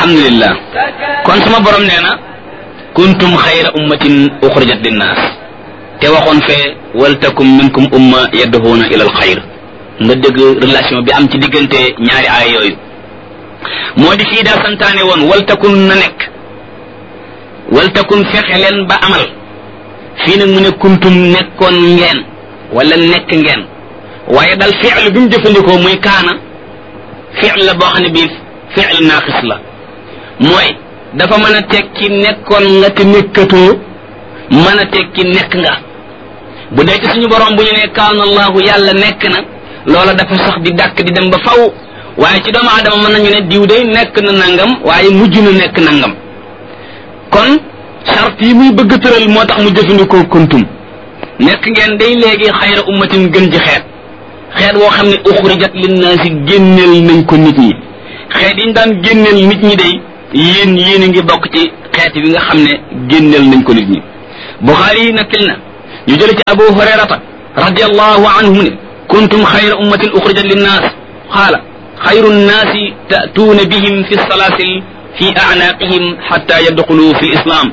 alhamdulillah kon sama borom nee na kuntum xayra ummatin uxrijat linnaas te waxoon fee waltakum minkum umma yadduhuuna ila alxayr nga dégg relation bi am ci diggante ñaari aaya yooyu moo di fii daa santaane woon waltakun na nekk waltakun fexe leen ba amal fii nag mu ne kuntum nekkoon ngeen wala nekk ngeen waaye dal fi'l bi mu jëfandikoo muy kaana fi'l la boo xam ne bii fi'l naaqis la mooy dafa mën a tekki nekkoon nga te nekkatoo mën a tekki nekk nga bu dee ci suñu borom bu ñu ne kaana allahu yàlla nekk na loola dafa sax di dàkk di dem ba faw waaye ci doomu aadama mën nañu ne diw day nekk na nangam waaye mujj na nekk nangam kon charte yi muy bëgg tëral moo tax mu jëfandikoo kuntum nekk ngeen day léegi xayra ummatin gën ci xeet xeet woo xam ne uxrijat linnaasi génneel nañ ko nit ñi xeet yi ñu daan génneel nit ñi day yéen yéen a ngi bokk ci xeet wi nga xam ne génneel nañ ko nit ñi buxaari yi nakkil na ñu jële ci abu hurayrata radiallahu anhu ne kuntum xayra ummatin uxrijat linnaas qaala xayru nnaasi ta'tuuna bihim fi salaasil fi a'naaqihim xatta yadxulu fi lislaam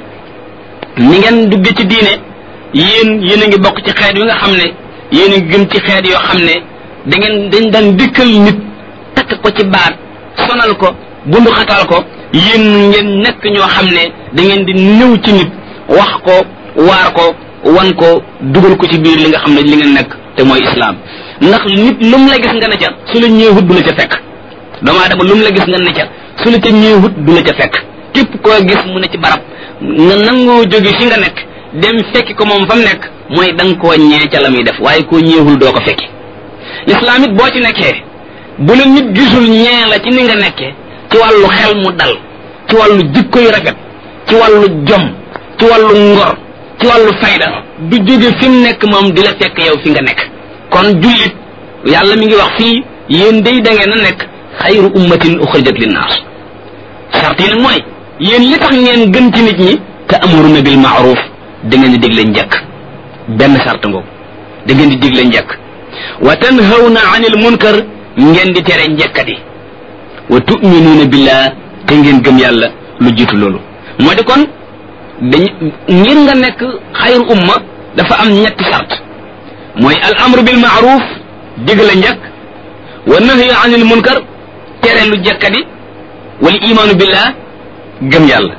ni ngeen dugge ci diine yéen yéen a ngi bokk ci xeet wi nga xam ne yéen a ngi gën ci xeet yoo xam ne da ngeen dañ daan dikkal nit takk ko ci baat sonal ko bundu xatal ko yéen ngeen nekk ñoo xam ne da ngeen di ñëw ci nit wax ko waar ko wan ko dugal ko ci biir li nga xam ne li ngeen nekk te mooy islaam ndax nit lu mu la gis nga ne ca su la ñëwut du la ca fekk doomu aadama lu mu la gis nga ne ca su la ca ñëwut du la ca fekk képp koo gis mu ne ci barab nga nangoo jóge fi nga nekk dem fekki ko moom fa mu nekk mooy da nga koo ñee ca la muy def waaye koo ñeewul doo ko fekki lislaam it boo ci nekkee bu la nit gisul ñee la ci ni nga nekkee ci wàllu xel mu dal ci wàllu jikko yu rafet ci wàllu jom ci wàllu ngor ci wàllu fayda du jóge fi mu nekk moom di la fekk yow fi nga nekk kon jullit yàlla mi ngi wax fii yéen day da ngeen a nekk xayru ummatin uxrijat linnaas sart yi nag mooy yéen li tax ngeen gën ci nit ñi te amuruna bil maaruf da ngeen di digle njëkk benn sart ngoogu da ngeen di digle njëkk wa tanhawna anil munkar ngeen di tere njëkkati wa tuminuuna billah te ngeen gëm yàlla lu jiitu loolu moo di kon dañ ngir nga nekk xayru umma dafa am ñetti sart mooy al amru bil maaruf digle njëkk wa nahyu anil munkar tere lu jëkkati wal imaanu billah gëm yàlla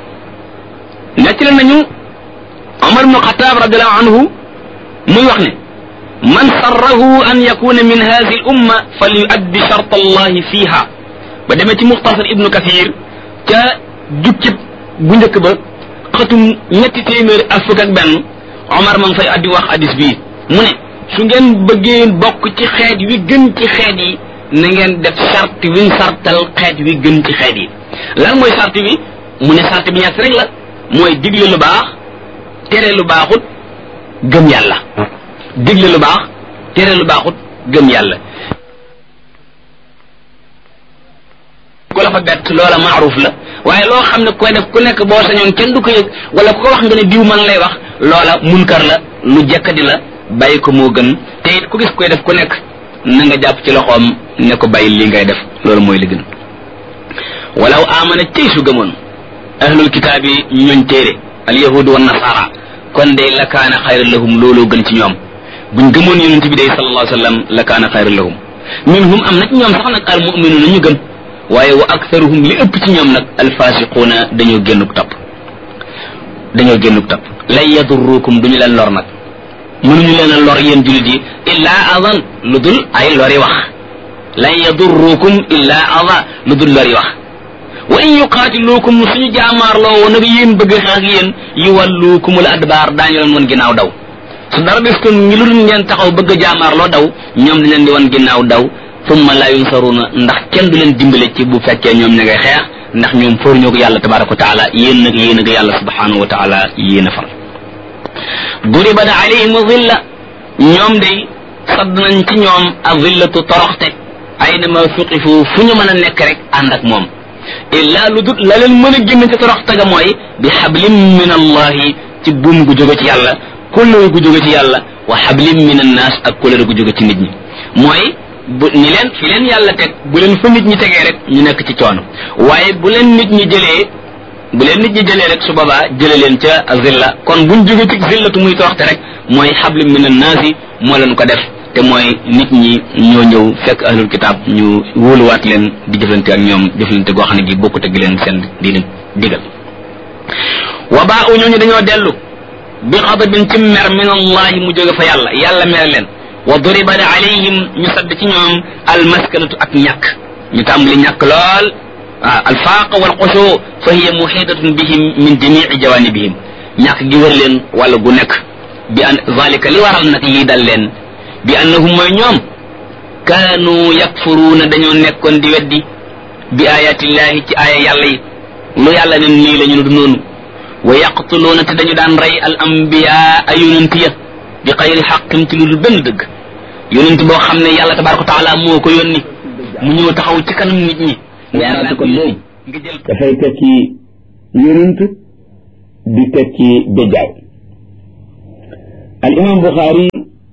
nettali nañu Omar ibnu Xataab radiallahu anhu muy wax ne man sarrahu an yakuna min hadihi l umma fal yuaddi shart allahi fiha ba demee ci muxtasar ibnu kathir ca jukkib bu njëkk ba xatum ñetti téeméeri ak fukk ak benn Omar ma ngi fay addi wax hadis bii mu ne su ngeen bëggee bokk ci xeet wi gën ci xeet yi na ngeen def sart wiñ sartal xeet wi gën ci xeet yi lan mooy sart wi mu ne sart bi ñett rek la mooy digle lu baax tere lu baaxut gëm yàlla digle lu baax tere lu baaxut gëm yàlla ku la fa bett loola maaruf la waaye loo xam ne koy def ku nekk boo sañoon kenn du ko yëg wala ku ko wax nga ne diw man lay wax loola munkar la lu jekkadi la bàyyi ko moo gën te it ku gis koy def ku nekk na nga jàpp ci loxoom ne ko bàyyi li ngay def loolu mooy li gën walaw amana tey su gëmoon ahlul kitaab yi ñooñ téere al yahud wa nasara kon day la kaana xayra lahum looloo gën ci ñoom buñ gëmoon yonent bi day sallallahu alayhi wa sallam la kaana xayra lahum minhum am na ci ñoom sax nag al muminuuna ñu gëm waaye wa aktharuhum li ëpp ci ñoom nag al fasiquuna dañoo génnuk topp dañoo génnuk topp lan yadurrukum duñu leen lor nag mënuñu leen a lor yéen jullit yi illaa adan lu dul ay lori wax lan yadurrukum illaa ada lu dul lori wax wa in yuqaatiluukum suñu jaamaarloo woon nag yéen bëgg xeex ak yéen yuwalluukumul adbaar daañu leen wan ginnaaw daw su dara des kon ngi lu dul ngeen taxaw bëgg a jaamaarloo daw ñoom di leen di wan ginnaaw daw summa laa yunsaruuna ndax kenn du leen dimbale ci bu fekkee ñoom ña ngay xeex ndax ñoom fóor ñoo ko yàlla tabaraka wa taala yéen nag yéen a ko yàlla subhanahu wa taala yéen a far duribat alayhim zilla ñoom day sadd nañ ci ñoom a zillatu toroxte aynama suqifu fu ñu mën a nekk rek ànd ak moom illa lu dut la leen mën a génn ci toroxte ga mooy bi xablim min allahi ci buum gu jóge ci yàlla kóllëre gu jóge ci yàlla wa xablim min annaas ak kóllëre gu jóge ci nit ñi mooy bu ni leen fi leen yàlla teg bu leen fa nit ñi tegee rek ñu nekk ci coono waaye bu leen nit ñi jëlee bu leen nit ñi jëlee rek su boobaa jële leen ca zilla kon buñ jóge ci zillatu muy toroxte rek mooy xablu min annaasi moo leen ko def te mooy nit ñi ñoo ñëw fekk ahlul kitaab ñu wóoluwaat leen di jëflante ak ñoom jëflante goo xam ne gi bokkut ak leen seen di leen digal wa baa u ñooñu dañoo dellu bi xadabin ci mer min allahi mu jóge fa yàlla yàlla mer leen wa duriba alayhim ñu sadd ci ñoom almaskanatu ak ñàkk ñu tàmbali ñàkk lool waaw alfaaq wal xushu fa hiya muhitatun bihim min jamii jawanibihim ñàkk gi wër leen wala gu nekk bi an zalika li waral nag lii dal leen bi annahum mooy ñoom kaanu yakfuruuna dañoo nekkoon di weddi bi ayatillahi ci aaya yàlla yi lu yàlla ne nii la ñu du noonu wa yaqtuluuna te dañu daan rey al ambiya ay yonent ya bi xayri xaqin ci lu dul benn dëgg yonent boo xam ne yàlla tabaraka wa taala moo ko yónni mu ñëw taxaw ci kanam nit ñi waaraate kon boobu nga jël dafay tekki yonent di tekki béjaaw al imam buxaari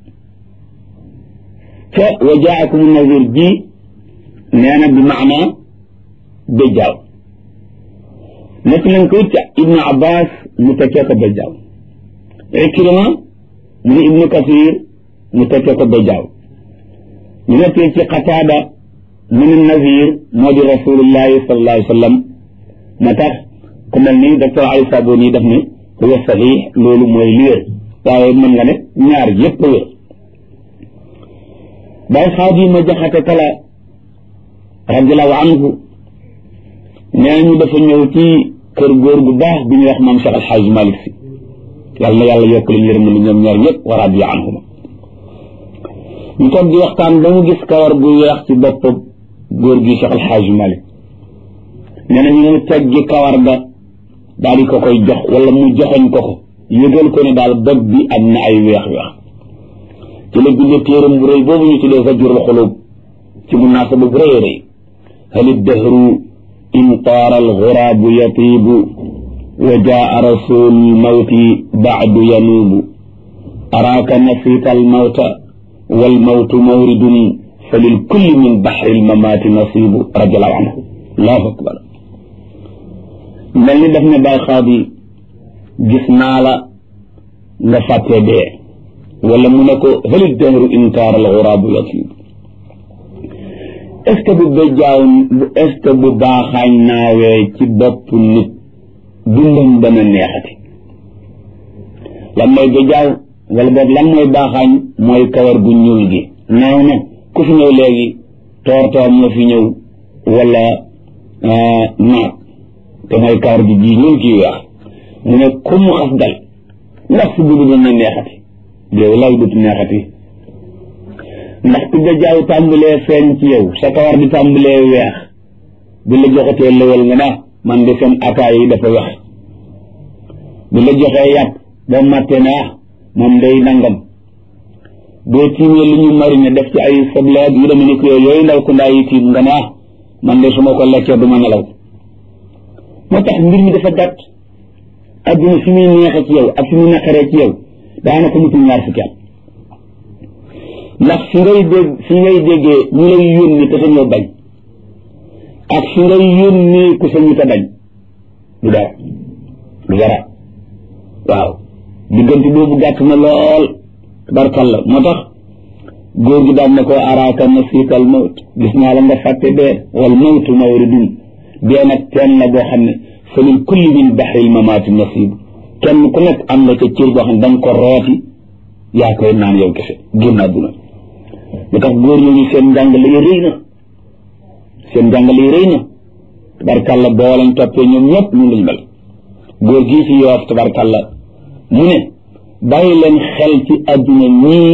ca wa jaakum nazir ji nee na bi maana béjaaw nekk nañ ko ca ibnu abbas mu tekkee ko béjaaw ikrima mu ni ibnu kasir mu tekkee ko béjaaw ñu nekkee ci qataada mu ni nazir moo di rasulullahi sallallahu alayhi wa sallam moo tax ku mel ni docteur Ali Saboni daf ne huwa sahih loolu mooy li wér waaye mën nga ne ñaar yépp wér Baay Xaadima Jaxate Kala radiallahu anhu nee ñu dafa ñëw ci kër góor gu baax bi ñuy wax maam Cheikh Alxaaj Malik Si yàlla na yàlla yokk leen yërëm ni ñoom ñaar ñëpp wa radiya anhuma ñu toog di waxtaan ba mu gis kawar gu weex ci bopp góor gi Cheikh Alxaaj Malik nee na ñu mu teggi kawar ga daal di ko koy jox wala mu joxoñ ko ko yëgal ko ne daal bopp bi am na ay weex-weex ci la bindee téeram bu rëy boobu ñu tuddee Zajrul Xulub ci munaasaba bu rëy rëy hali dahru in taara alxuraabu yatiibu wa jaa rasul mawti baadu yanuubu araaka nasiita almawta walmawtu mawridun fa lilkulli min baxri almamaati nasiibu radiallahu anhu allahu akbar mel ni daf ne Baay Xaadi gis naa la nga fàttee dee wala mu ne ko halit dahru inkaar al xuraabu yatib est ce que bu béjjaaw est ce que bu baaxaañ naawee ci bopp nit dundam dana neexati lan mooy béjjaaw wala boog lan mooy baaxaañ mooy kawar gu ñuul gi naaw na ku fi ñëw léegi toor toor nga fi ñëw wala naat te mooy kawar gi ji ñuul kii weex mu ne ku mu xas dal ndax si budu dana neexati yow lay dut neexati ndax ku jajaaw tàmbalee feeñ ci yow sa kawar di tàmbalee weex bi la joxatee lëwal nga naa man de seen ataay yi dafa weex bi la joxee yàpp boo màttee ne ah moom day nangam boo tiimee lu ñu marine def ci ay sobleeg yu deme ni ko yooyu ndaw ku ndaa yi tiim nga ne ah man de su ma ko lekkee du ma nelaw moo tax mbir mi dafa gàtt adduna fi muy neexee ci yow ak fi muy naqaree ci yow daanaka mutul ñaar fukki at ndax fi ngay dégg fi ngay déggee ñu lay yónni te sañoo bañ ak fi ngay yónni ku sañu te bañ du dara du dara waaw diggante boobu gàtt na lool tabarkalla moo tax góor gi daan na ko araaka nasiika al mawt gis naa la nga fàtte dee wal mawtu mawridun dee nag teen la boo xam ne fa lil kulli min baxril mamaati nasiib kenn ku nekk am na ca cër boo xam ne da nga ko rooti yaa koy naan yow kese génn àdduna lu tax góor ñooñu seen njàngale yi rëy na seen njàngale yi rëy na tabarkàlla boo leen toppee ñoom ñëpp ñu lañ mel góor gii fi yoof tabarkàlla mu ne bàyyi leen xel ci àdduna ñii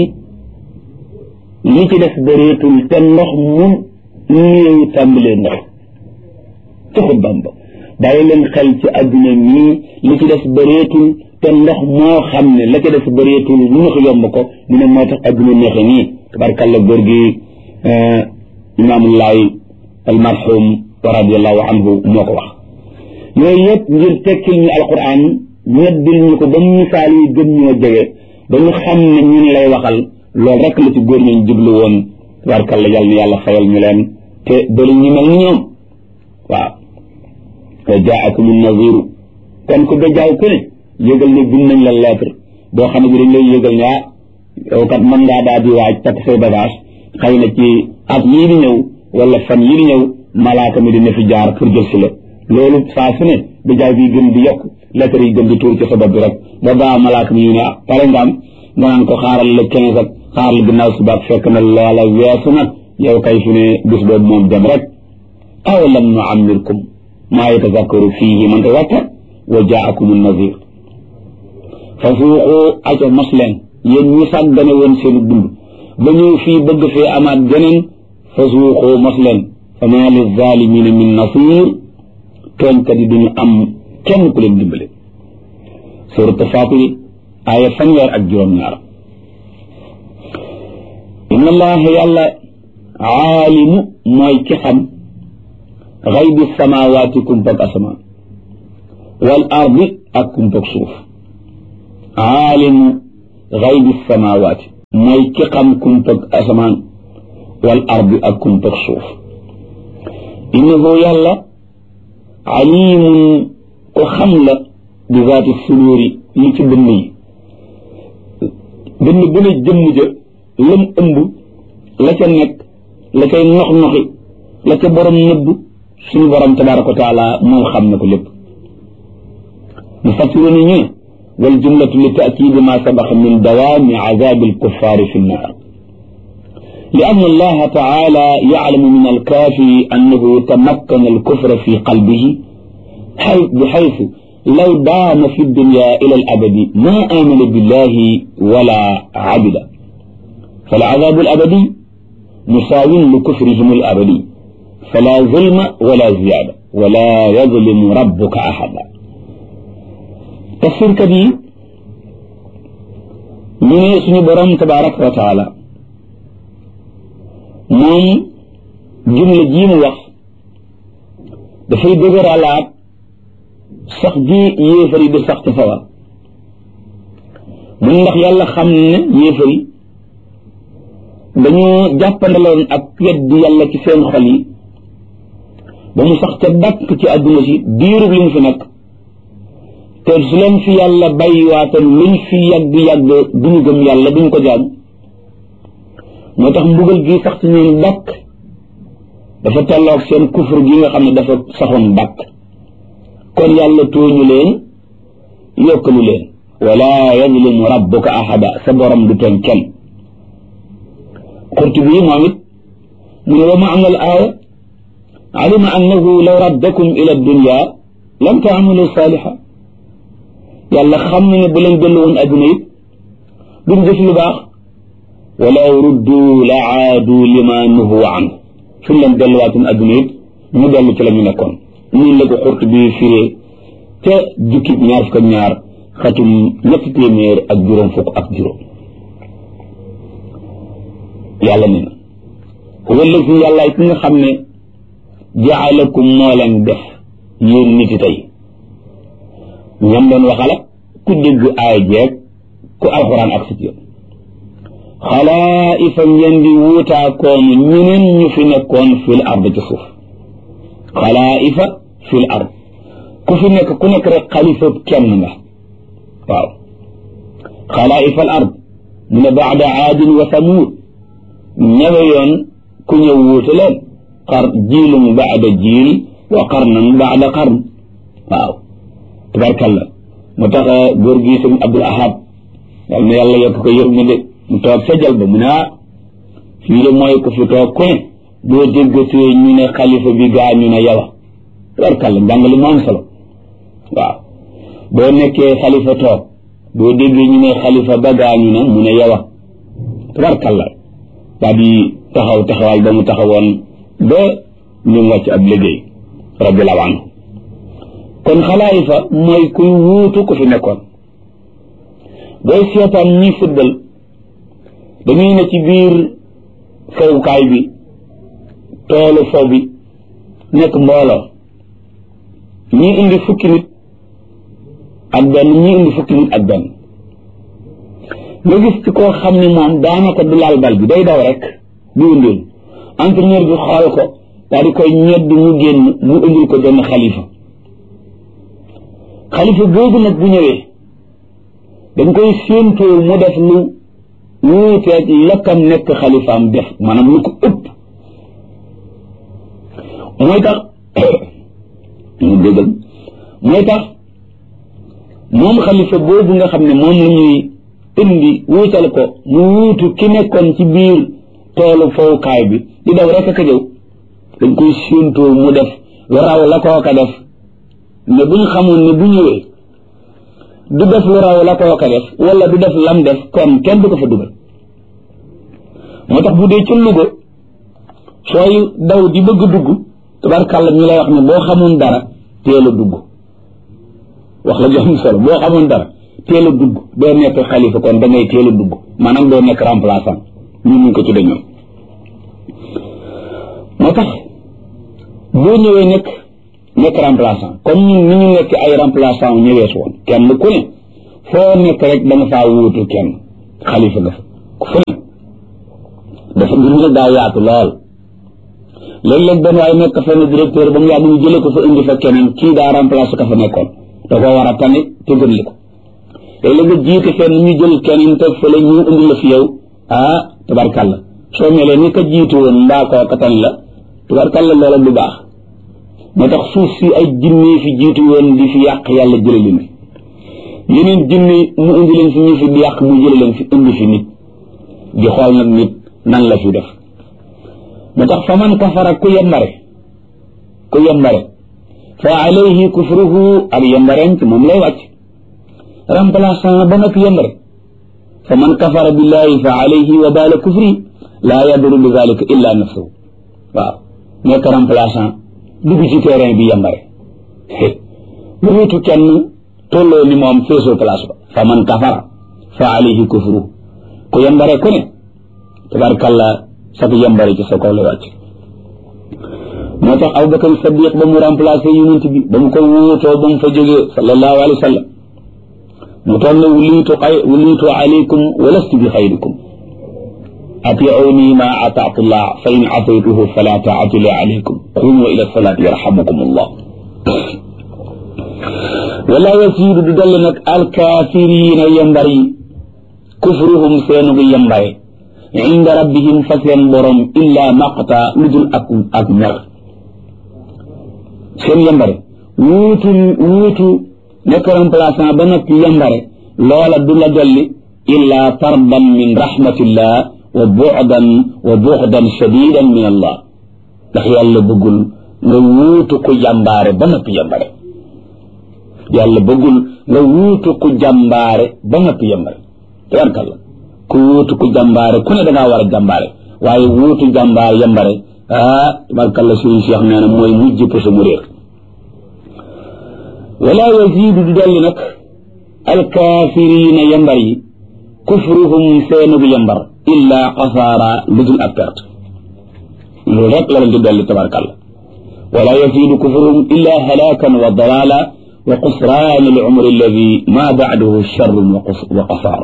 li ci def bëreetul te ndox mu néew tàmbalee ndox ci xutbaam ba bàyyi leen xel ci àdduna ñii li ci def bëreetul te ndox moo xam ne la ca def bëreetul lu na ko yomb ko mu ne moo tax àdduna neexe nii tabarkàlla góor gi imaamullahi almarhum wa radiallahu anhu moo ko wax yooyu yëpp ngir tekkil ñu alquran ñeddil ñu ko ba misaal yi gën ñoo jege ba ñu xam ne ñun lay waxal loolu rek la ci góor ñooñ jublu woon tabarkalla yàlla na yàlla fayal ñu leen te bëri ñu mel ni ñoom waaw wa jaakum naziru kon ku dajaaw ku ne yëgal ne bind nañ la lettre boo xam ne bi dañ lay yëgal ne ah yow kat mën ngaa daal di waaj takk say bagage xëy na ci at yii di ñëw wala fan yii di ñëw malaaka mi dina fi jaar pour jël si la loolu saa su ne dajaaw bi gën di yokk lettre yi gën di tuur ci sa bopp bi rek ba baa malaaka mi ñu ne ah pare nga am nga naan ko xaaral la quinze ak xaaral ginnaaw suba ak fekk na loola weesu na yow kay fi ne bis boobu moom dem rek aw lam nu amirkum maa yatazakkaru fiihi man tazakkar wa jaakum nazir fa suuxu aco mos leen yéen ñi sàggane woon seen dund ba ñëw fii bëgg fee amaat geneen fa suuxu mos leen fa maa li zalimina min nasir tooñkat yi duñu am kenn ku leen dimbale surat Faatir aaya fanweer ak juróom-ñaar inna allaha yàlla aalimu mooy ki xam xaybi samawaati kumpag asamaan wal ardi ak kumpag suuf aalimu xaybi samawaati mooy ki xam kumpag asamaan wal ardi ak kumpag suuf innahu yàlla alimun ko xam la bi zaati suduuri li ci dënn yi dënn bu ne jëmm ja lam ëmb la ca nekk la cay nox noxi la ca borom nëbb suñu borom tabaraka wa taala moom xam na ko lépp mu fassiru ni ñu ne wal jumlatu li taakidi ma sabax min dawaami azabi alkuffaari fi nnaar لأن الله تعالى يعلم من الكافر أنه تمكن الكفر في قلبه بحيث لو دام في الدنيا إلى الأبد ما آمن بالله ولا عبد فالعذاب الأبدي مساو لكفرهم الأبدي فلا ظلم ولا زيادة ولا يظلم ربك أحدا تفسير كبير من اسم برم تبارك وتعالى moom jumla jii mu wax dafay dëgëralaat sax ji yéefar yi di sax ci sawar mun ndax yàlla xam ne yéefar yi dañoo jàppandaloon ak weddi yàlla ci seen xol yi ba mu sax ca dàkk ci àdduna si diirub li mu fi nekk te su leen fi yàlla bàyyiwaatoon luñ fi yàgg-yàgg duñu gëm yàlla duñ ko jaam moo tax mbugal gi sax ci ñoom dàkk dafa tolloog seen kufur gi nga xam ne dafa saxoon dàkk kon yàlla tooñu leen yokkalu leen wala yazlimu rabbuka ahada sa borom du tooñ kenn qurtubi moom it mu ne wa maana al aaya alima annahu law raddakum ila dunya lam taamalu saaliha yàlla xam na ne bu leen dellu woon adduna it duñ def lu baax walaw ruddu la aadu lima nuhu an suñ leen delluwaatoon adduna it ñu dellu ci la ñu nekkoon ñun la ko xurt bi firee te jukkib ñaar fukk ak ñaar xatum ñetti téeméer ak juróom fukk ak juróom yàlla ne na wala si yàlla ki nga xam ne jaalakum moo leen def yéen nit yi tey ñam doon waxala ku dégg aay jeeg ku alxuraan ak sit yoon xalaa'ifa ngeen di wuutaakoon ñeneen ñu fi nekkoon fil ard ci suuf xalaa'ifa fil ard ku fi nekk ku nekk rek xalifa kenn nga waaw xalaa'ifa al ard mu ne baada aadin wa samuud ñëwe yoon ku ñëw wuute leen xar jiilum baada jiil wa qarnan baada qarn waaw tabarkalla mu tax góor gi sëñ Abdul Ahad yal na yàlla yokk ko yërmande mu toog sa jal ba mu ne ah fii de mooy ku fi toog ku ne boo déggatee ñu ne xalifa bi gaa ñu ne yow tabarkalla njàngale mu am solo waaw boo nekkee xalifa toog boo déggee ñu ne xalifa ba gaa ñu ne mu ne yow tabarkalla daa di taxaw taxawal ba mu taxawoon ba ñu wàcc ab liggéey radiallahu anhu kon xalaayifa mooy kuy wuutu ku fi nekkoon booy seetaan ñi fuddal dañuy ne ci biir fowukaay bi toolu fow bi nekk mbooloo ñii indi fukki nit ak benn ñii indi fukki nit ak benn nga gis ci koo xam ne moom daanaka du laal bal bi day daw rek di wëndeelu entraîneur bi xool ko daal di koy ñedd mu génn mu indil ko benn xalifa xalifa boobu nag bu ñëwee dañ koy séentoo mu def lu wuuteeg lakkam nekk xalifaam def maanaam lu ko ëpp mooy tax ñu déggal mooy tax moom xalifa boobu nga xam ne moom la ñuy indi wuutal ko mu wuutu ki nekkoon ci biir toolu fowukaay bi di daw rek ak a jëw dañ koy séentoo mu def lu raw la kooka def ne bu ñu xamoon ne bu ñëwee du def lu raw la kooka def wala du def lam def kon kenn du ko fa dugal moo tax bu dee ci Louga sooy daw di bëgg dugg tabarkàlla ñu lay wax ne boo xamoon dara teel a dugg wax la jox solo boo xamoon dara teel a dugg doo nekk xalifa kon da ngay teel a dugg maanaam doo nekk remplaçant ñu ñu ko tudde ñoom moo tax boo ñëwee nekk nekk remplaçant comme ñun ni ñu nekk ay remplaçant ñëwee si woon kenn ku ne foo nekk rek da nga faa wuutu kenn xalifa nga fa fu ne dafa mbir mi daa yaatu lool léeg-léeg benn waaye nekk fenn directeur ba mu yàgg ñu jële ko fa indi fa keneen kii daa remplacé ka fa nekkoon da koo war a tane te gën li ko léeg-léeg nga jiite fenn ñu jël keneen teg fële ñu indi la fi yow ah tabarkàlla soo melee ni ka jiitu woon mbaa koo ka tane la tabarkàlla loola du baax moo tax suuf si ay jinne fi jiitu woon di fi yàq yàlla jële leen fi yeneen jinne mu indi leen fi ñu fi di yàq mu jële leen fi indi fi nit di xool nag nit nan la fi def moo tax fa man kafara ku yembare ku yembare fa alayhi kufruhu ak yembareem ci moom lay wàcc remplaçant ba nag yembare fa man kafara billahi fa alayhi wa baala kufri laa yaduru bi zalika illa nafsuhu waaw nekk remplaçant dugg ci terrain bi yembare lu wutu kenn tolloo ni moom feesoo place ba fa man kafara fa alayhi kufruhu ku yembare ku ne tabarkalla sa ko yembare ci sa kaw la wàcc moo tax Abubakar Sadiq ba mu remplacé yonent bi ba mu ko wuutoo ba mu fa jógee sallallahu alayhi wa sallam mu toll ne wuliitu xay wuliitu alaykum wa lastu bi xayrikum atiuni ma ataatu llah fa in ataytuhu fala taatu li alaykum qumu ila salaati yarhamukum allah wala yasiidu du dolli nag alkaafiriina yembar yi kufruhum seenugu yembare inda rabbihim fa seen borom illa maqta lu dul ak ak mer seen yembare wuutu wuutu nekk remplaçant ba noppi yembare loola du la dolli illa tardan min rahmatillah wa bu'dan wa bu'dan shadidan min allah ndax yàlla bëggul nga wuutu ku jàmbaare ba noppi yembare yàlla bëggul nga wuutu ku jàmbaare ba noppi yembare tabarkalla ku wuutu ku jàmbaare ku ne da ngaa war a jàmbaare waaye wuutu jàmbaar yembare ah tabarkalla sëriñ Cheikh nee na mooy mujj pësa mu réer wala yazidu du dolli nag alkaafirina yembar yi kufruhum seenugu yembar illa xasaara lu dul ak perte loolu rek la leen di dolli tabarkalla wala yazidu kufruhum illa halakan wa dalala wa qusraan al umri alladi ma bacdahu charrun wa qasaar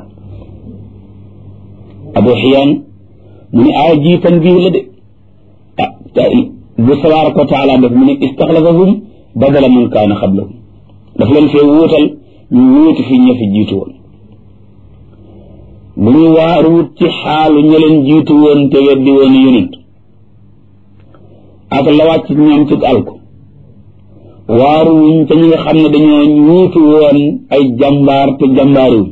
abu xiyaan mu ne aaya ji tanbiih la de ah bu tabaraka wa taala def mu ne istaxlafahum badala man kaana xablahum daf leen fee wuutal ñu wuuti fi ña fi jiitu woon bu ñu waaruwut ci xaalu ña leen jiitu woon te weddi woon yonent ak la wàcc ñoom ci alko waaruwuñ te ñi nga xam ne dañoo wuutu woon ay jàmbaar te jàmbaariwuñ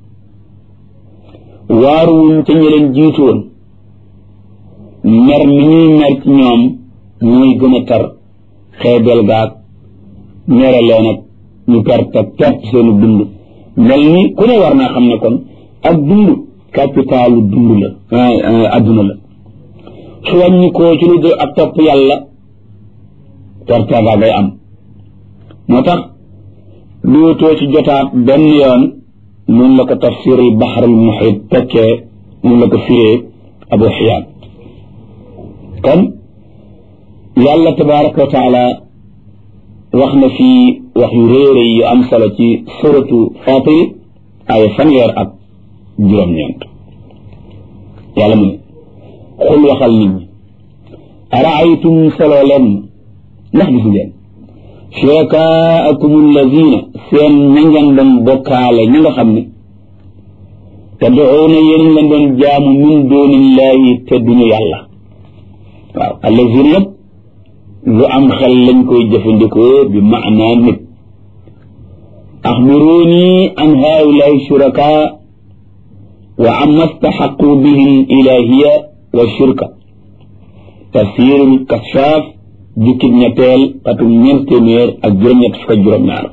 waaruwuñ te ña leen jiitu woon mer mi ñuy mer ci ñoom mooy gën a tar xeebel gaag mere leen ak ñu perte perte seenu dund mel ni ku ne war naa xam ne kon ak dund capitalu dund la adduna la su wàññi koo ci lu dul ak topp yàlla perte ga ngay am moo tax duutoo ci jotaat benn yoon mun la ko tafsirul baxarul muhit tekkee mun la ko firee abu xiyaan kon yàlla tabaraka wa taala wax na fii wax yu réere yu am solo ci suratu fatiri ay fanweer ak juróom-ñeent yàlla mu ne xul waxal nit ñi araaytum solo leen ndax gis ngeen shurakaakum allazina seen ña ngeen doon bokkaale ña nga xam ne tad'uuna yéen leen doon jaamu min doonillahi te duñu yàlla waaw allazina yëpp lu am xel lañ koy jëfandikoo bi maanaa nit axbiruuni an haulaai shurakaa wa amma staxaqu bihi ilahiya wa shirka tafsirul kashaaf jukkib ñetteel atum ñeent téeméer ak juróom-ñett fukk ak juróom-ñaar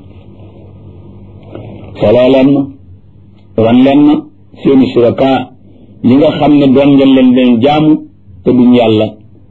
soloo leen ma wan leen ma seeni shuraka yi nga xam ne doon ngeen leen leen jaamu te duñ yàlla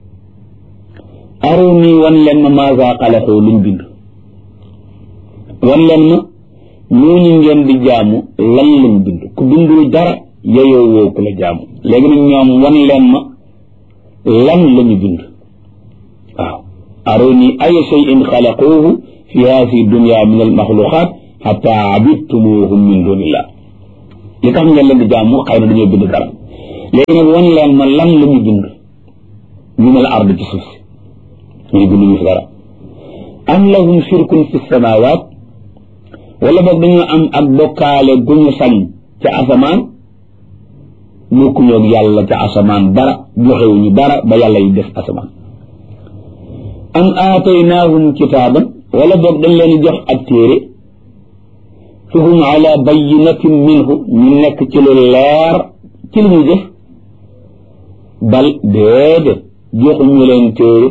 aruni wan leen ma maasa xalaxoo luñ bind wan leen ma ñooñu ngeen di jaamu lan lañ bind ku bindul dara yeyoo woo ku la jaamu léegi nag ñoom wan leen ma lan lañu bind waaw aruni aya cheyin xalaquuhu fi haasi dunia min almaxluqat xata abidtumuhum min dunillah li tax ngeen leen di jaamu xëy na dañoo bind dara léegi nag wan leen ma lan la ñu bind ñu ne la ard ci suuf si ñu bind ñu fi dara am lahum shirkun fi samawaat wala boog dañoo am ak bokkaale gu ñu sañ ca asamaan bokkuñoog yàlla ca asamaan dara joxewuñu dara ba yàlla yi def asamaan am aataynaahum kitaaban wala boog dañ leen jox ak téere fa hum ala bayinatin minhu ñu nekk ci lu leer ci li ñu jëf bal déedéet joxuñu leen téere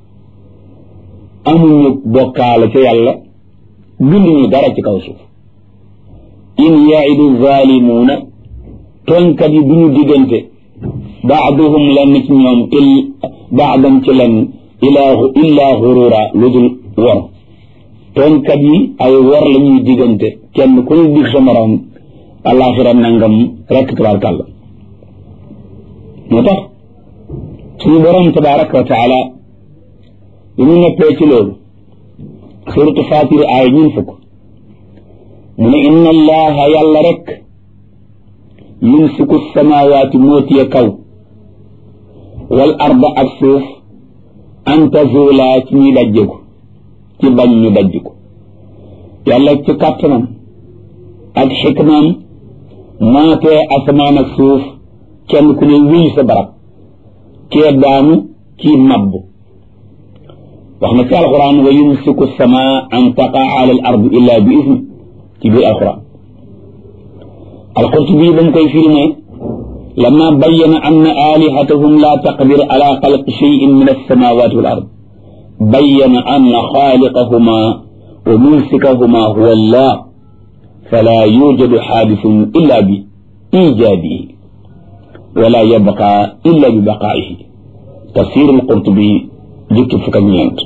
amuñu bokkaale ca yàlla binduñu dara ci kaw suuf in yaidu zalimuuna tooñkat yi duñu diggante baaduhum lenn ci ñoom il baadam ci lenn ilaa illaa xurura lu dul wor tooñkat yi ay wor la ñuy diggante kenn ku ñu dig sa morom alaxira nangam rekk tabaarkàlla moo tax suñu borom tabaraka wa taala bi mu neppee ci loolu suratu fatir aay ñun fukk mu ne inna allaha yàlla rek yumsiku samawaati mootiye kaw wal arda ak suuf an tazula ci ñuy dajjeku ci bañ ñu dajj ko yàlla ci kàttanam ak xikmaam maatee asamaan ak suuf kenn ku ne wéy sa barab kee daanu kii mabb wax na ci alquran wa yumsiku sama an taqaa ala al ard illa bi ismi ci biir alquran alqurtubi ba mu koy firi ne lama bayyana anna alihatahum la taqdir ala xalqi cheyin min alsamawati wal ard bayyana anna xaaliqahuma wa mumsikahuma huwa allah fala yujadu xaadisun illa bi ijaadihi wala yabqa illa bi baqaa'ihi tafsir alqurtubi jukki fukk ak ñeent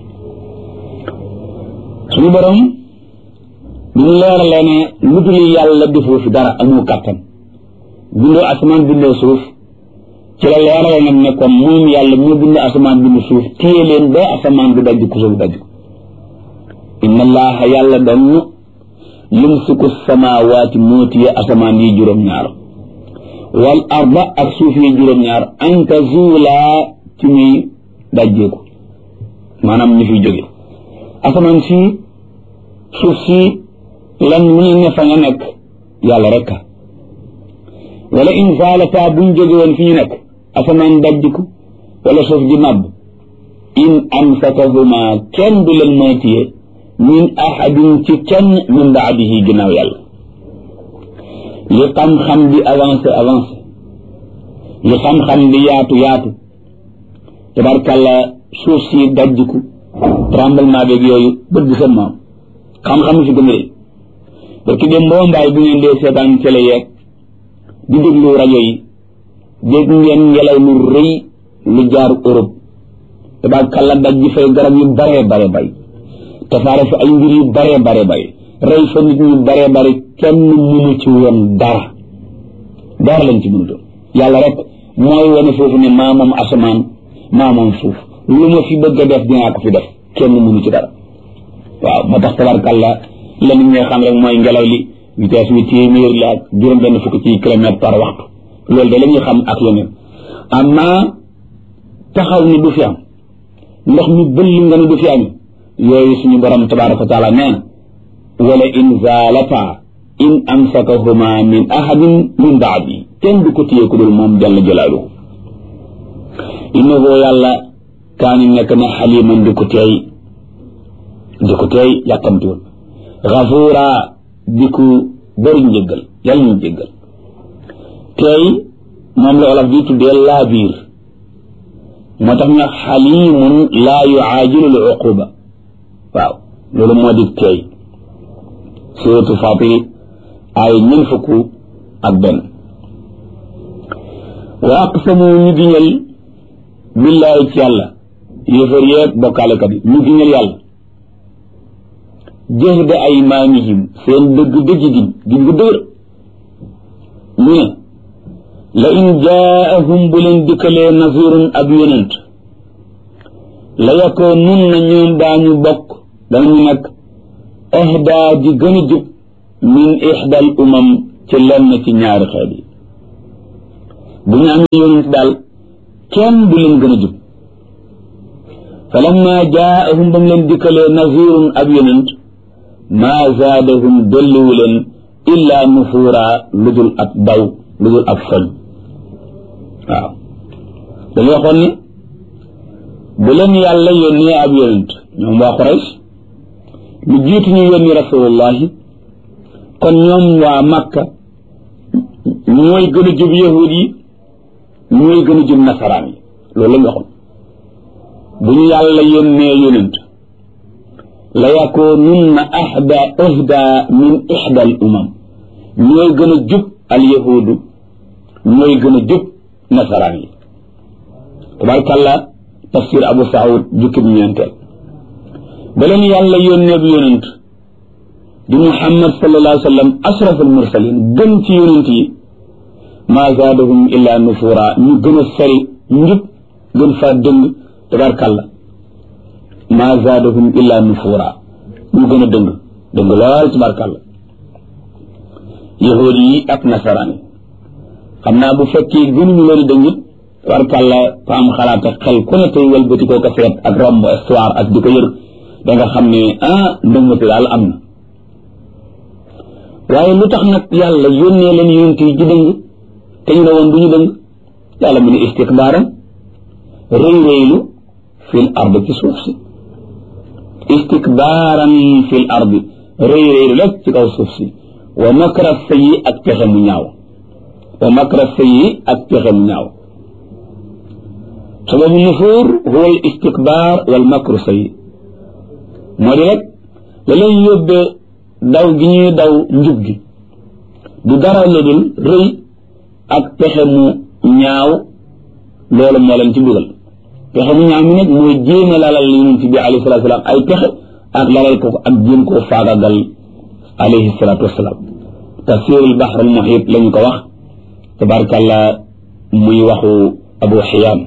suñu borom bi ñu leeralee ne lu dul yàlla defoo fi dara amoo kàttan bindoo asamaan bindoo suuf ci la leerale nag ne kon moom yàlla moo bind asamaan bind suuf téye leen ba asamaan du dajj ku suuf dajj ko inna allaha yàlla doon yumsiku samawaati moo téye asamaan yi juróom-ñaar wal arda ak suuf yi juróom-ñaar an tazuulaa ci muy dajjeeku maanaam ñu fiy jóge asamaan si suuf si lan mu ñu ne fa nga nekk yàlla rek wala in zaalata buñ jóge woon fi ñu nekk asamaan dajjiku wala suuf di màbb in amsakahuma kenn du leen moytiye min ahadin ci kenn min baadihi ginnaaw yàlla li xam-xam di avancé avancé li xam-xam di yaatu yaatu tabarkàlla suuf si dajjiku tremblement beeg yooyu bët bi sa maam xam-xam si gën a rëy parce que dem mboo mbaay bu ngeen dee seetaan télé yeeg di déglu rajo yi dégg ngeen ngelaw lu rëy lu jaar Europe tabarkàlla dajji fay garab yu baree bare bay tasaare fa ay mbir yu baree bare bay rey fa nit ñu baree bari kenn mënu ci woon dara dara lañ ci mënutoon yàlla rek mooy wane foofu ne maa moom asamaan maa moom suuf lu ma fi bëgg a def dinaa ko fi def kenn mënu ci dara waaw moo tax tabarkàlla la nit ñi xam rek mooy ngelaw li vitesse bi téeméer la ak juróom benn fukk ci kilomètre par waxtu loolu de la ñuy xam ak yeneen amma taxaw ni du fi am ndox mi bëll nga ni du fi am yooyu suñu borom tabaraka wa taala nee na wala in zaalata in amsakahuma min ahadin min baadi kenn du ko téye ku dul moom jalla jalaaluhu innahu yàlla kaani nekk na xaliman di ko teey di ko teey yàkkamtiwul gafuura di ko bëri njëggal yàlla ñu jéggal teey moom la olof di tuddee laa biir moo tax ñu xalimun laa yuaajilu l uquba waaw loolu moo di teey suratu fatiri ay ñen fukk ak benn wa aqsamu ñu giñal billaahi ci yàlla yéefar yeeg bokkaalekat yi ñu giñal yàlla jahda aymaanihim seen dëgg dëgg giñ giñ gu dëgër ñu ne la in jaahum bu leen dikkalee nasirun ab yonent la yakoo nun na ñoom daañu bokk danañu nag ahdaa ji gën a jub min ixdal umam ci lenn ci ñaari xeet yi bu ñu amee yonent daal kenn du leen gën a jub fa lamma jaahum ba mu leen dikkalee nasirun ab yonent maa zaadahum dolliwu leen illaa nufuura lu dul ab daw lu dul ab foñ waaw dañu waxoon ni bu leen yàlla yónnee ab yonent ñoom waa Quraysh lu jiitu ñu yónni rasulullahi kon ñoom waa Makka ñooy gën a jub yahud yi ñooy gën a jub nasaraan yi loolu la ñu waxoon bu ñu yàlla yónnee yonent la yakoonunna ahda ahda min ihda al umam ñooy gën a jub al yahudu ñooy gën a jub nasaraan yi tabarkàlla tafsir abu saud jukkib ñeenteel ba leen yàlla yónnee bi yonent di muhammad sallallahu alayhi wa sallam ashraf al mursalin gën ci yonent yi maa zaadahum illa nufura ñu gën a sori njub gën faa dëng tabarkàlla maa zaadahum illa nufura ñu gën a dëng dëng lool tabarkàlla yahuud yi ak nasaraan yi xam naa bu fekkee gënuñu leen dëng it tabarkàlla fa am xalaat ak xel ku ne tey wëlbati koo ko seet ak romb histoire ak di ko yër da nga xam ne ah ndëngati daal am na waaye lu tax nag yàlla yónnee leen yonent yi ji dëng te ñu ne woon du ñu dëng yàlla mu ne istikbaaram rëy rëylu fil ard ci suuf si istikbaaran fil ard rëy rëylu rek ci kaw suuf si wa makra sayyi ak pexe mu ñaaw wa makra sayyi ak pexe mu ñaaw sababu nufuur huwa al istikbaar wal makru sayyi moo di rek la leen yóbbee daw gi ñuy daw njub gi du dara la dul rëy ak pexe mu ñaaw loolu moo leen ci dugal pexe mu ñaaw mi nag mooy jéem a lalal yonent bi alayhi salatu wasalaam ay pexe ak lalal ko ak jéem koo faagagal alayhi salatu wasalaam tafsirul bahr al muhit la ñu ko wax tabarakallah muy waxu abu xiyaam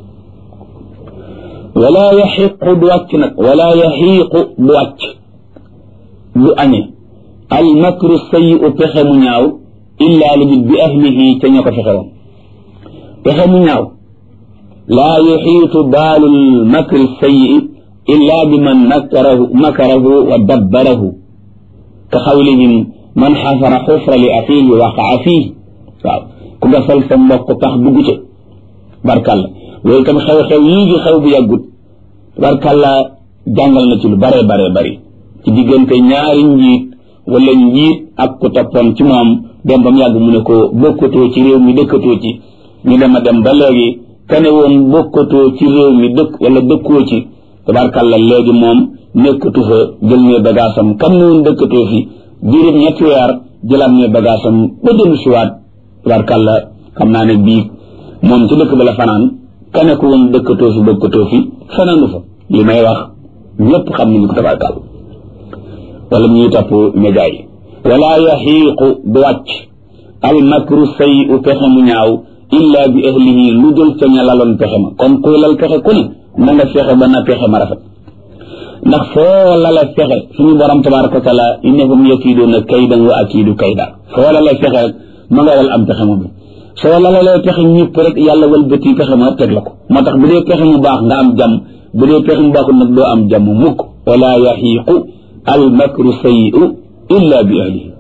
wala yaxiqu du wàcc nag wala yaxiiqu du wàcc du añe al makru sayi u pexe mu ñaaw illa lu bi ahlihi ca ña ko fexe woon pexe mu ñaaw laa yuxiitu baalul makri sayi illa bi man makarahu makarahu wa dabbarahu ka xawlihim man xafara xufra li axiihi waqaa fiih waaw ku gasal sa mbokk tax dugg ca barkalla loolu tam xew-xew yii di xew bu yàggut barkalla jàngal na ci lu bare bare bari ci diggante ñaari njiit wala njiit ak ku toppoon ci moom dem ba mu yàgg mu ne ko bokkatoo ci réew mi dëkkatoo ci ñu dem a dem ba léegi kane woon bokkatoo ci réew mi dëkk wala dëkkoo ci tabarkalla léegi moom nekkatu fa jël ne bagaasam kam ne woon dëkkatoo fi diirib ñetti weer jëlaat ne bagaasam ba dellu siwaat tabarkalla xam naa ne bii moom ci dëkk ba la fanaan kane ko woon dëkkatoo fi bokkatoo fi fanaanu fa li may wax ñëpp xam nañu ko tabarkalla wala ñuy topp média yi wala yaxiiqu du wàcc al makru say u pexe mu ñaaw illa bi ahlihi lu dul ca ña laloon pexe ma kon kuy lal pexe ku ne na nga fexe ba na pexe ma rafet ndax foo lala fexe suñu borom tabaraka wa taala innahum yakiiduuna kaydan wa akiidu kayda foo lala fexe rek ma nga lal am pexe moom soo lalalee pexe ñëpp rek yàlla walbati pexe ma teg la ko moo tax bu dee pexe mu baax nga am jàmm bu dee pexe mu baaxul nag doo am jàmm mukk wala yaxiiqu al makru sayiu illa bi ahlihi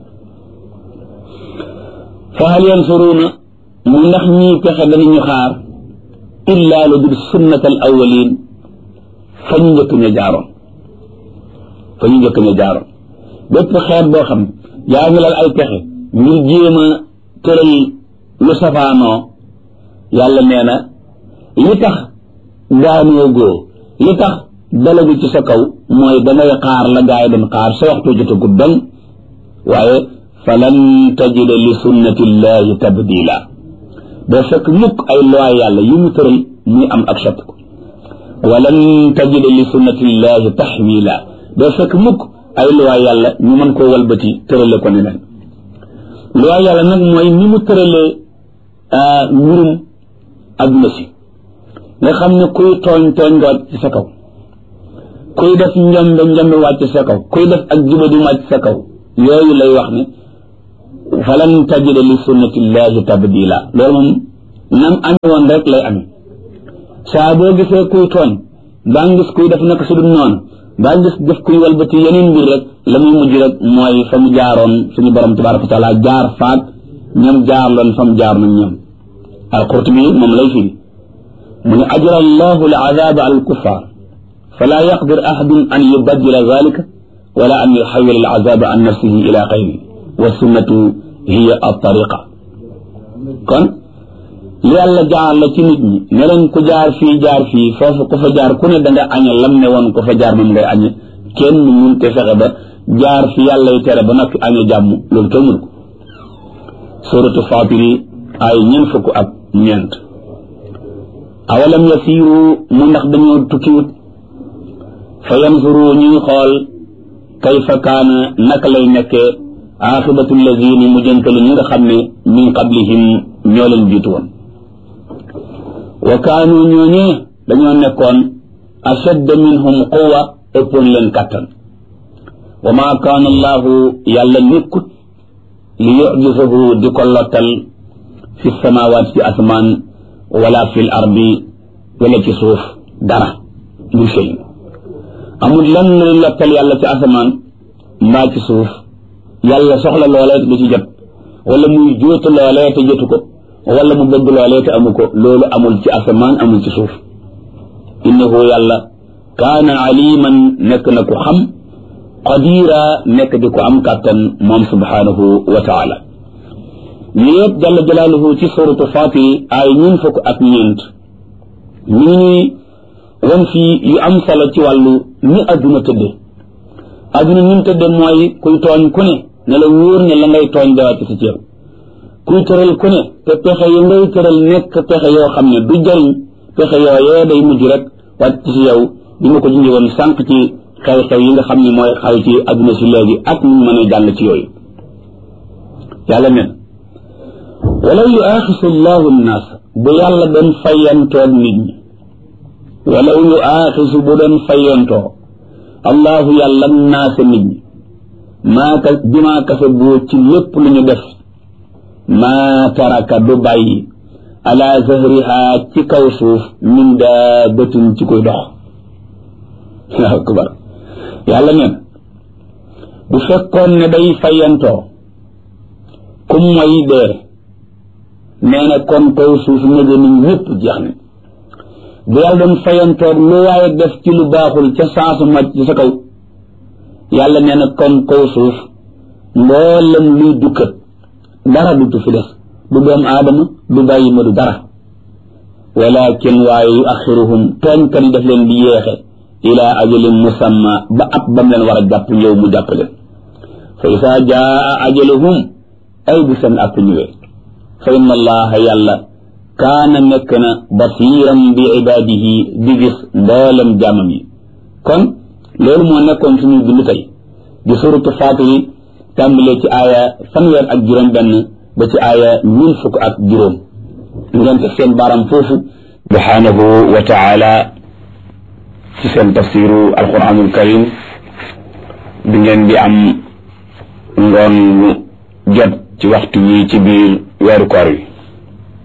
fa hal yansuruuna mu ndax ñii pexe danañu xaar illa lu dul sunnat al awalin fa ñu njëkk ña jaaroon fa ñu njëkk ña jaaroon bépp xeet boo xam yaa ngi lal ay pexe ngir jéem a tëral lu safaanoo yàlla nee na li tax daanoo góo li tax dalagu ci sa kaw mooy dangay xaar la gaay doon xaar sa waxtu jotagut dong waaye falan tajida li sunnatillahi tabdila doo fekk mukk ay loi yàlla yu mu tëral muy am ak soppiku walan tajida li sunnatillahi taxwila doo fekk mukk ay loi yàlla ñu mën koo walbati tërale ko neneen loi yàlla nag mooy ni mu tëralee mbirum adduna si nga xam ne kuy tooñ tooñ nga wàcc ci sa kaw kuy def njombe njombe wàcc sa kaw kuy def ak jubadi wàcc sa kaw yooyu lay wax ne falan tajida li sunnatillahi tabdila loolu moom nam ame woon rek lay ame saa boo gisee kuy tooñ baa ngis kuy def naka su dul noonu baa ngis def kuy walbati yeneen mbir rek la muy mujj rek mooy fa mu jaaroon suñu borom tabaraka wa taala jaar faak ñoom jaar loon fa mu jaar nag ñoom alqurtubi moom lay firi mu ne ajra allahu al azaba ala alkuffar fala yaqdir ahadun an yubaddila zalika wala an yuxawil al azaba an nafsihi ila xayri wa sunnatu hiya altariqa kon li yàlla jaar la ci nit ñi ne leen ku jaar fii jaar fii foofu ku fa jaar ku ne da nga añe lam ne woon ku fa jaar moom ngay añe kenn mun te fexe ba jaar fi yàlla y tere ba noppi añe jàmm loolu kenn mun ko suratu fatiri ay ñeent fukk ak ñeent awalam yasiru mu ndax dañoo tukkiwut fa yanzuru ñuy xool kayfa kaana naka lay nekkee aaxibatu lazina mu jëntalu ñi nga xam ne min qablihim ñoo leen jiitu woon wa kaanu ñooñee dañoo nekkoon ashadda minhum quwa ëppoon leen kattan wa maa kaana allahu yàlla nekkut li yujisahu di ko lottal fi samawaat ci asmaan wala fi l ardi wala ci suuf dara lu shay amul lan luy lottal yàlla ci asamaan mbaa ci suuf yàlla soxla loolee du ci jot wala muy jóotu loolee te jotu ko wala mu bëgg loolee te amu ko loolu amul ci asamaan amul ci suuf innahu yàlla kaana aliman nekk na ku xam qadira nekk di ko am kàttan moom subhanahu wa taala ñu yëpp jalla jalaaluhu ci suratu fatir ay ñun fukk ak ñeent ñu ngi ñuy wan fii yu am solo ci wàllu ni adduna tëdde adduna ni mu tëdde mooy kuy tooñ ku ne ne la wóor ne la ngay tooñ dawaat ci ceeb kuy tëral ku ne te pexe yu ngay tëral nekk pexe yoo xam ne du jariñ pexe yooyee day mujj rek wàcc ci yow bi nga ko junjee woon sànq ci xew-xew yi nga xam ne mooy xaw ci adduna si léegi ak ñu mën a jàll ci yooyu yàlla nen walaw yu aaxisu llahu nnaas bu yàlla doon fayantoog nit ñi walaw yu aaxisu bu doon fayantoo allahu yàlla naasa nit ñi maa ka bimaa kase boo ci lépp lu ñu def maa taraka du bàyyi ala zahriha ci kaw suuf min daabatin ci koy dox allahu akbar yàlla neen bu fekkoon ne day fayantoo kum mooy dee nee na kon kaw suuf nege ni ñëpp jeex ne bu yàlla doon fayantoog lu waaye def ci lu baaxul ca saasu màcc ci sa kaw yàlla nee na kon kaw suuf mboolem luy dukkat dara du fi des du doom aadama du bàyyi ma du dara walakin waaye yu axiruhum tooñkat yi daf leen di yéexe ila ajalin musamma ba ab bam leen war a jàpp yow mu jàpp leen fa isa jaa ajaluhum ay bu seen àpp ñëwee fa inna allaha yàlla kaana nekk na basiran bi ibadihi di gis mboolem jaamam yi kon loolu moo nekkoon suñu bind tey di suratu faatiri tàmbalee ci aaya fanweer ak juróom benn ba ci aaya mille fukk ak juróom ngeen teg seen baaram foofu subhanahu wa taala ci seen tafsiru alquranul karim bi ngeen di am ngoon jot ci waxtu yi ci biir weeru koor wi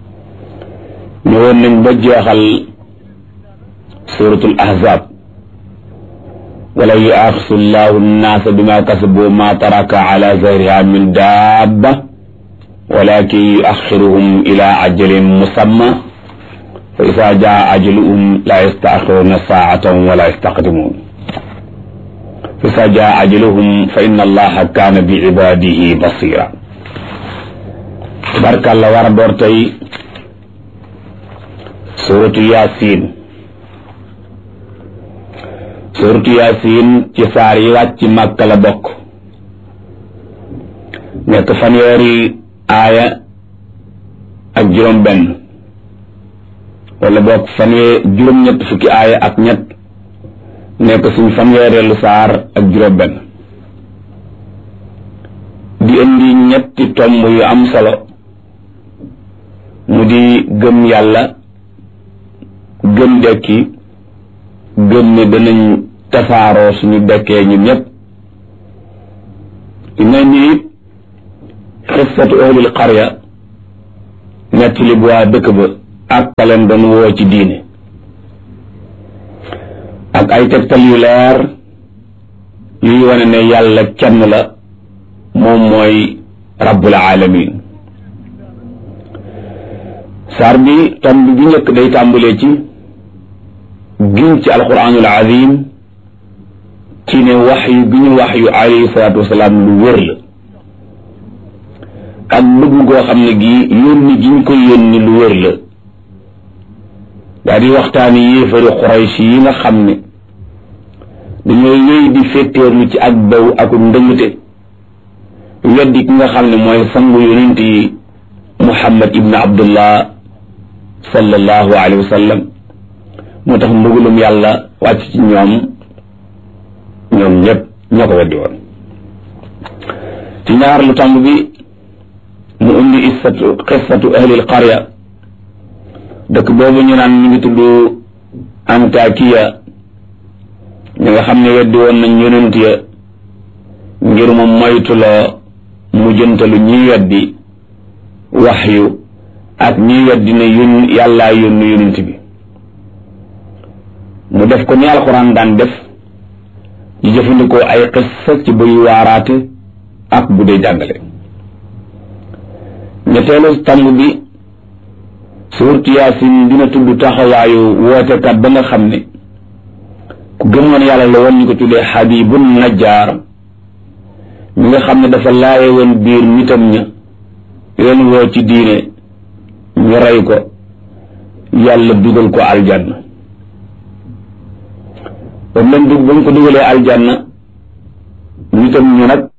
ñëwoon nañ ba jeexal suratul ahzab wala yuaxisu llahu nnaasa bima kasabu ma taraka ala zahriha min dabba walakin yuaxiruhum ila ajalin musamma fa isa jaa ajaluhum la yastaxiruna saatan wala yastaqdimun fa isa jaa ajaluhum fa inna allaha kaana bi ibadihi basira tabarkàlla war a door tey suratu yasin suratu yasin ci saar yi wàcc màkka la bokk nekk fanweeri aaya ak juróom benn wala bokk fanwee juróom ñett fukki aaya ak ñett nekk suñ fanweereelu saar ak juróom benn di indi ñetti tomb yu am solo mu di gëm yàlla gëm dekki gëm ne danañ tasaaroo suñu dekkee ñun ñëpp dina ni it xissatu ahlil qarya nettali bu waa dëkk ba ak kaleen doon woo ci diine ak ay tegtal yu leer yuy wane ne yàlla kenn la moom mooy rabbul alamin saar bi tomb bi njëkk day tàmbalee ci giñ ci alquranul azim ci ne wax yu gi ñu wax yu alayhi salaatu wasalaam lu wér la ak bëgg goo xam ne gi yónni gi ñu ko yónni lu wér la daa di waxtaani yéefari xuraysh yi nga xam ne dañoo wéy di féttéerlu ci ak baw ak ndëngte weddi ki nga xam ne mooy sangu yonent yi muhammad ibn abdullah sallallahu alayhi wa sallam moo tax mbugalum yàlla wàcc ci ñoom ñoom ñëpp ñoo ko weddi woon ci ñaar lu tàmb bi mu indi issatu xissatu ahlil qarya dëkk boobu ñu naan ñu ngi tudd antakiya ñi nga xam ne weddi woon nañ yonent ya ngir mu moytuloo mu jëntalu ñiy weddi waxyu ak ñiy weddi ne yón yàllaa yónni yonent bi mu def ko ni alxuraan daan def di jëfandikoo ay xissa ci buy waaraate ak bu dee jàngale ñetteelu tàmb bi suurtu yaasin dina tudd taxawaayu wootekat ba nga xam ne ku gëmoon yàlla la woon ñu ko tuddee xabibun najjaar mi nga xam ne dafa laaye woon biir nitam ña leen woo ci diine ñu rey ko yàlla dugal ko aljanna ba mu leen dug ba mu ko dugalee aljanna nitam ñu nag